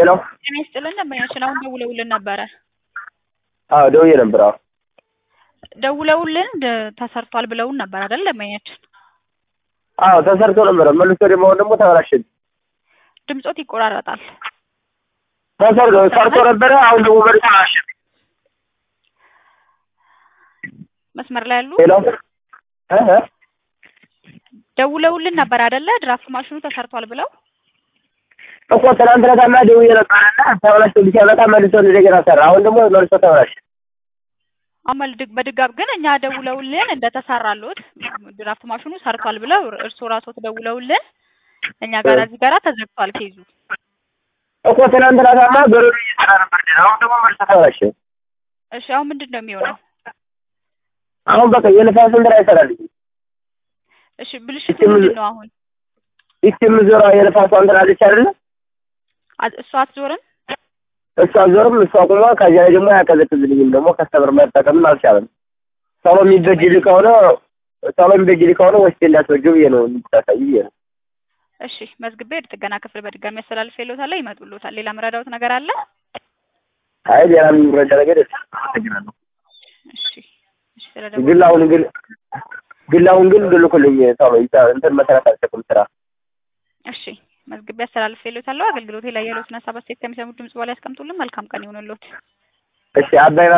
ሄሎ ጤና ይስጥልን ደንበኛችን አሁን ደውለውልን ነበረ። አዎ ደውዬ ነበር። አዎ ደውለውልን ደ- ተሰርቷል ብለውን ነበር አይደል ደንበኛችን? አዎ ተሰርቶ ነበረ። መልሶ ደግሞ አሁን ደግሞ ተበላሸብኝ። ድምጾት ይቆራረጣል። ተሰርቶ ሰርቶ ነበረ። አሁን ደግሞ መልሶ ተበላሸብኝ። መስመር ላይ ያሉ ሄሎ እ እ ደውለውልን ነበር አይደለ? ድራፍት ማሽኑ ተሰርቷል ብለው እኮ ትናንት ዕለታማ ደውዬ ነበረና ተበላሽቶ ሲያመጣ መልሶ እንደገና ሰራ። አሁን ደግሞ መልሶ ተበላሸ። አመል ድግ በድጋብ ግን እኛ ደውለውልን እንደተሰራሉት ድራፍት ማሽኑ ሰርቷል ብለው እርስዎ ራስዎት ደውለውልን እኛ ጋር እዚህ ጋራ ተዘግቷል ኬዙ። እኮ ትናንት ዕለታማ በረዶ እየሰራ ነበር። አሁን ደግሞ መልሶ ተበላሸ። እሺ አሁን ምንድን ነው የሚሆነው? አሁን በቃ የንፋስ እንትን አይሰራልኝም። እሺ ብልሽቱ ምንድን ነው አሁን? ይቺ የምዞረዋ የንፋሷ እንትን አለች አይደለ? አ- እሷ አትዞርም? እሷ ዞርም እሷ ቁማ ከዚያ ላይ ደግሞ አያቀዘቅዝልኝም። ደግሞ ከስተምር መጠቀምም አልቻለም። ሰሎ የሚበጅልህ ከሆነ ሰሎ የሚበጅልህ ከሆነ ወስጄ እንዳስወጀው ብዬ ነው እንድታሳይ ብዬ ነው። እሺ መዝግቤ ወደ ጥገና ክፍል በድጋሚ ያስተላልፍ ይሎታል ይመጡሎታል። ሌላ መረዳውት ነገር አለ? አይ ሌላ የሚረዳ ነገር የለም። አመሰግናለሁ። እሺ እሺ ስለደወሉ ግን አሁን ግን ግን አሁን ግን ልልኩልኝ ሰሎ እንትን መሰረት አልሰጥም ስራ እሺ መዝግቤ ያስተላልፍ ይሎታል። አገልግሎቴ ላይ ያሉትን ሀሳብ አስተያየት ከሚሰሙት ድምጽ በኋላ ያስቀምጡልን። መልካም ቀን ይሁንልዎት። እሺ አባይ